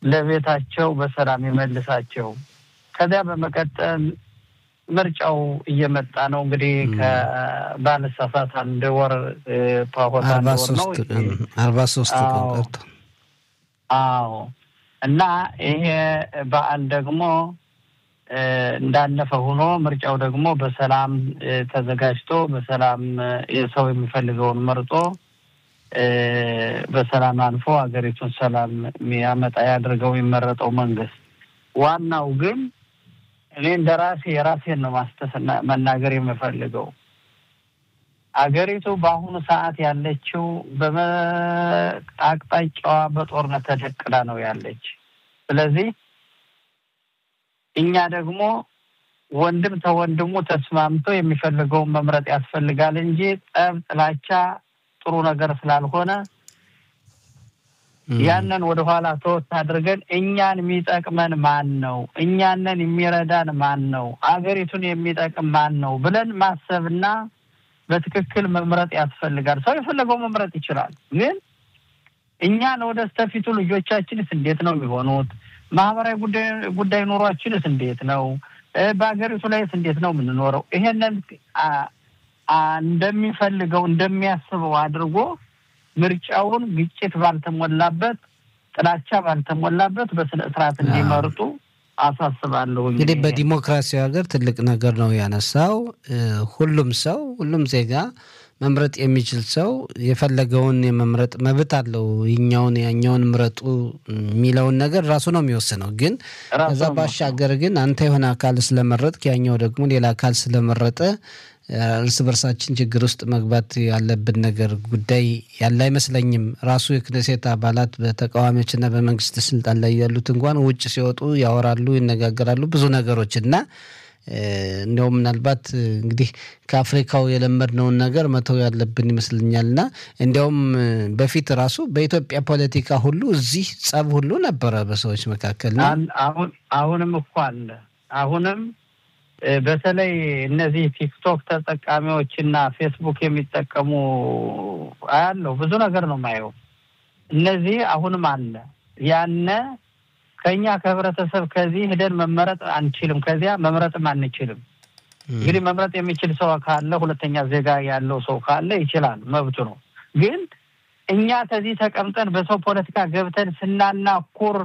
ለቤታቸው በሰላም ይመልሳቸው። ከዚያ በመቀጠል ምርጫው እየመጣ ነው እንግዲህ ከባለሳሳት አንድ ወር ፓሆት አንድ ወር ነው። አርባ ሶስት ቀን ቀርቶ አዎ እና ይሄ በዓል ደግሞ እንዳለፈ ሆኖ ምርጫው ደግሞ በሰላም ተዘጋጅቶ በሰላም ሰው የሚፈልገውን መርጦ በሰላም አልፎ ሀገሪቱን ሰላም የሚያመጣ ያድርገው የሚመረጠው መንግስት። ዋናው ግን እኔ እንደ ራሴ የራሴን ነው ማስተስ መናገር የምፈልገው አገሪቱ በአሁኑ ሰዓት ያለችው በአቅጣጫዋ በጦርነት ተደቅዳ ነው ያለች። ስለዚህ እኛ ደግሞ ወንድም ተወንድሙ ተስማምቶ የሚፈልገውን መምረጥ ያስፈልጋል እንጂ ጠብ፣ ጥላቻ ጥሩ ነገር ስላልሆነ ያንን ወደኋላ ተወት አድርገን እኛን የሚጠቅመን ማን ነው? እኛንን የሚረዳን ማን ነው? አገሪቱን የሚጠቅም ማን ነው ብለን ማሰብና በትክክል መምረጥ ያስፈልጋል። ሰው የፈለገው መምረጥ ይችላል። ግን እኛን ወደ ስተፊቱ ልጆቻችንስ እንዴት ነው የሚሆኑት? ማህበራዊ ጉዳይ ኑሯችንስ እንዴት ነው? በሀገሪቱ ላይስ እንዴት ነው የምንኖረው? ይሄንን እንደሚፈልገው እንደሚያስበው አድርጎ ምርጫውን ግጭት ባልተሞላበት፣ ጥላቻ ባልተሞላበት በስነ ስርዓት እንዲመርጡ አሳስባለሁ። እንግዲህ በዲሞክራሲያዊ ሀገር ትልቅ ነገር ነው ያነሳው። ሁሉም ሰው ሁሉም ዜጋ መምረጥ የሚችል ሰው የፈለገውን የመምረጥ መብት አለው። ይኛውን ያኛውን ምረጡ የሚለውን ነገር ራሱ ነው የሚወስነው። ግን ከዛ ባሻገር ግን አንተ የሆነ አካል ስለመረጥክ ያኛው ደግሞ ሌላ አካል ስለመረጠ እርስ በርሳችን ችግር ውስጥ መግባት ያለብን ነገር ጉዳይ ያለ አይመስለኝም። ራሱ የክነሴት አባላት በተቃዋሚዎችና በመንግስት ስልጣን ላይ ያሉት እንኳን ውጭ ሲወጡ ያወራሉ፣ ይነጋገራሉ ብዙ ነገሮች እና እንዲያውም ምናልባት እንግዲህ ከአፍሪካው የለመድነውን ነገር መተው ያለብን ይመስለኛል እና እንዲያውም በፊት ራሱ በኢትዮጵያ ፖለቲካ ሁሉ እዚህ ጸብ ሁሉ ነበረ በሰዎች መካከል አሁን አሁንም እኮ አለ አሁንም በተለይ እነዚህ ቲክቶክ ተጠቃሚዎች እና ፌስቡክ የሚጠቀሙ አያለው ብዙ ነገር ነው ማየው። እነዚህ አሁንም አለ ያነ ከኛ ከህብረተሰብ ከዚህ ሄደን መመረጥ አንችልም፣ ከዚያ መምረጥም አንችልም። እንግዲህ መምረጥ የሚችል ሰው ካለ ሁለተኛ ዜጋ ያለው ሰው ካለ ይችላል፣ መብቱ ነው። ግን እኛ ከዚህ ተቀምጠን በሰው ፖለቲካ ገብተን ስናናኩር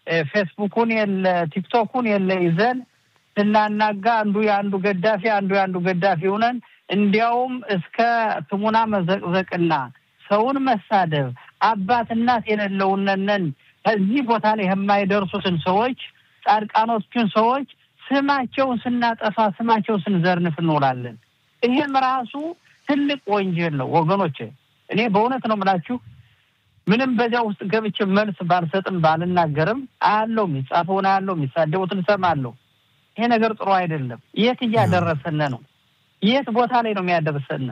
ፌስቡኩን የለ ቲክቶኩን የለ ይዘን ስናናጋ አንዱ የአንዱ ገዳፊ አንዱ የአንዱ ገዳፊ ሆነን እንዲያውም እስከ ትሙና መዘቅዘቅና ሰውን መሳደብ አባት እናት የሌለውነን ከዚህ ቦታ ላይ የማይደርሱትን ሰዎች ጻድቃኖችን ሰዎች ስማቸውን ስናጠፋ ስማቸውን ስንዘርንፍ እንውላለን። ይህም ራሱ ትልቅ ወንጀል ነው ወገኖች። እኔ በእውነት ነው የምላችሁ ምንም በዚያ ውስጥ ገብቼ መልስ ባልሰጥም ባልናገርም አያለው፣ የሚጻፈውን አያለው፣ የሚሳደቡትን እሰማለሁ። ይሄ ነገር ጥሩ አይደለም። የት እያደረሰን ነው? የት ቦታ ላይ ነው የሚያደርሰን?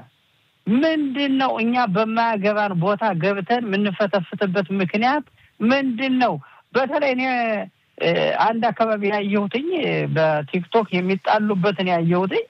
ምንድን ነው እኛ በማያገባን ቦታ ገብተን የምንፈተፍትበት ምክንያት ምንድን ነው? በተለይ እኔ አንድ አካባቢ ያየሁትኝ በቲክቶክ የሚጣሉበትን ያየሁትኝ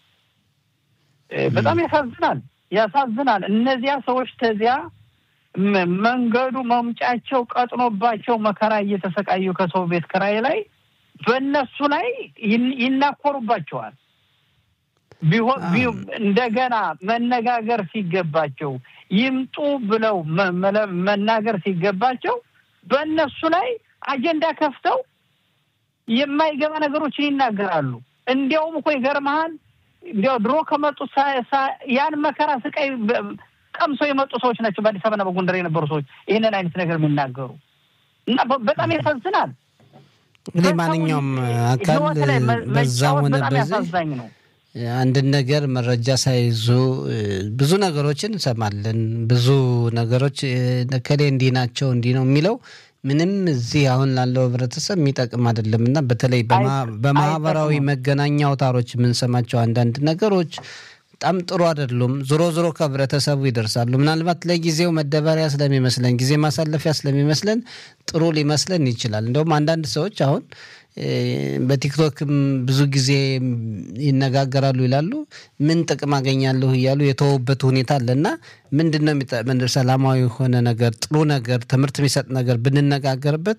በጣም ያሳዝናል፣ ያሳዝናል። እነዚያ ሰዎች ተዚያ መንገዱ መምጫቸው ቀጥኖባቸው መከራ እየተሰቃዩ ከሰው ቤት ክራይ ላይ በእነሱ ላይ ይናኮሩባቸዋል። ቢሆን እንደገና መነጋገር ሲገባቸው ይምጡ ብለው መናገር ሲገባቸው በእነሱ ላይ አጀንዳ ከፍተው የማይገባ ነገሮችን ይናገራሉ። እንዲያውም እኮ ይገርመሃል፣ እንዲያው ድሮ ከመጡት ያን መከራ ስቃይ ቀምሰው የመጡ ሰዎች ናቸው። በአዲስ አበባና በጎንደር የነበሩ ሰዎች ይህንን አይነት ነገር የሚናገሩ እና በጣም ያሳዝናል። እንግዲህ ማንኛውም አካል በዛም ሆነ በዚህ ነው አንድን ነገር መረጃ ሳይዙ ብዙ ነገሮችን እንሰማለን። ብዙ ነገሮች ከሌ እንዲህ ናቸው እንዲህ ነው የሚለው ምንም እዚህ አሁን ላለው ህብረተሰብ የሚጠቅም አይደለም እና በተለይ በማህበራዊ መገናኛ አውታሮች የምንሰማቸው አንዳንድ ነገሮች በጣም ጥሩ አይደሉም። ዞሮ ዞሮ ከህብረተሰቡ ይደርሳሉ። ምናልባት ለጊዜው መደበሪያ ስለሚመስለን ጊዜ ማሳለፊያ ስለሚመስለን ጥሩ ሊመስለን ይችላል። እንደውም አንዳንድ ሰዎች አሁን በቲክቶክም ብዙ ጊዜ ይነጋገራሉ ይላሉ። ምን ጥቅም አገኛለሁ እያሉ የተወበት ሁኔታ አለ እና ምንድን ነው ሰላማዊ የሆነ ነገር ጥሩ ነገር ትምህርት የሚሰጥ ነገር ብንነጋገርበት